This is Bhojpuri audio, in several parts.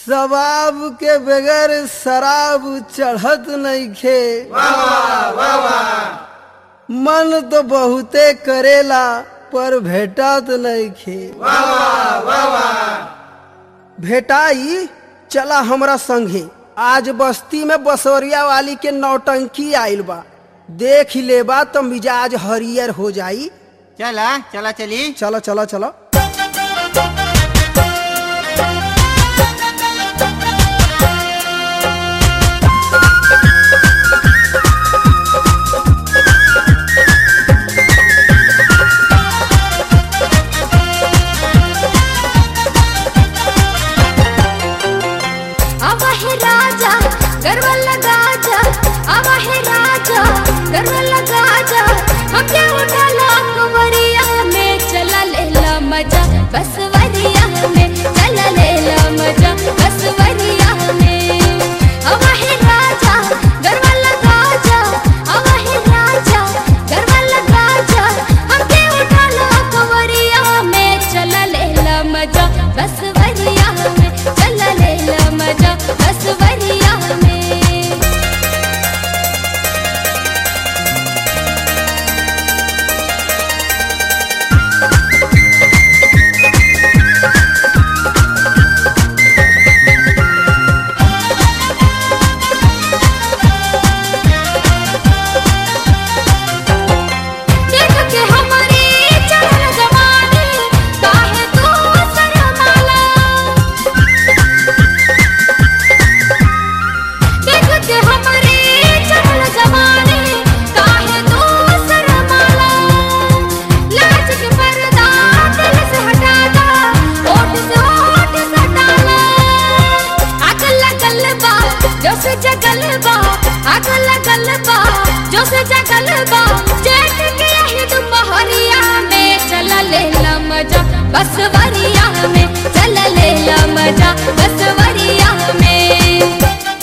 शबाब के बगैर शराब चढ़त नइखे मन तो बहुते करेला पर भेटत नइखे भेटाई चला हमरा संगे आज बस्ती में बसवरिया वाली के नौटंकी आइल बा देख ही लेबा तो मिजाज हरियर हो जाई चला चला चली चलो चलो चलो आवा है राजा गर्व लगा जा आवा है राजा गर्व लगा जा हम क्या उठा ला कुंवरिया में चला ले ला मजा बस वरिया में चला ले ला मजा बस वरिया में आवा है राजा गर्व लगा जा आवा है राजा गर्व लगा जा हम क्या उठा ला कुंवरिया में चला ले ला मजा बस वरिया में चला ले ला मजा बस वरिया में देख के हमारी चढ़ल जवानी काहे तू शर्माला देख के हमारी चढ़ल जवानी काहे तू शर्माला लाज के पर्दा दिल से हटा दा होठ से होठ सटाला आग लगल बा जो से जगल बा आग लगल बा जो से जगल बा जेठ के यही दुपहरिया में चला ले ला मजा बस वरिया में चला ले ला मजा बस वरिया में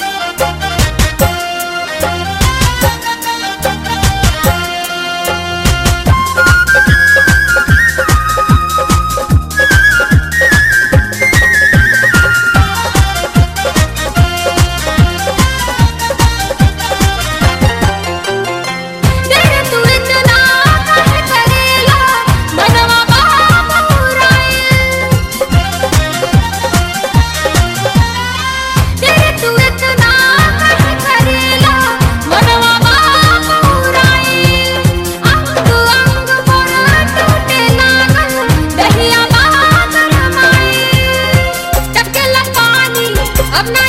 तेरे तू इतना काहे करेला मनवा बाबूराए तेरे तू इतना काहे करेला मनवा बाबूराए अंग अंग पर टूटे लागल दहिया बागर माई टपकेला पानी अब ना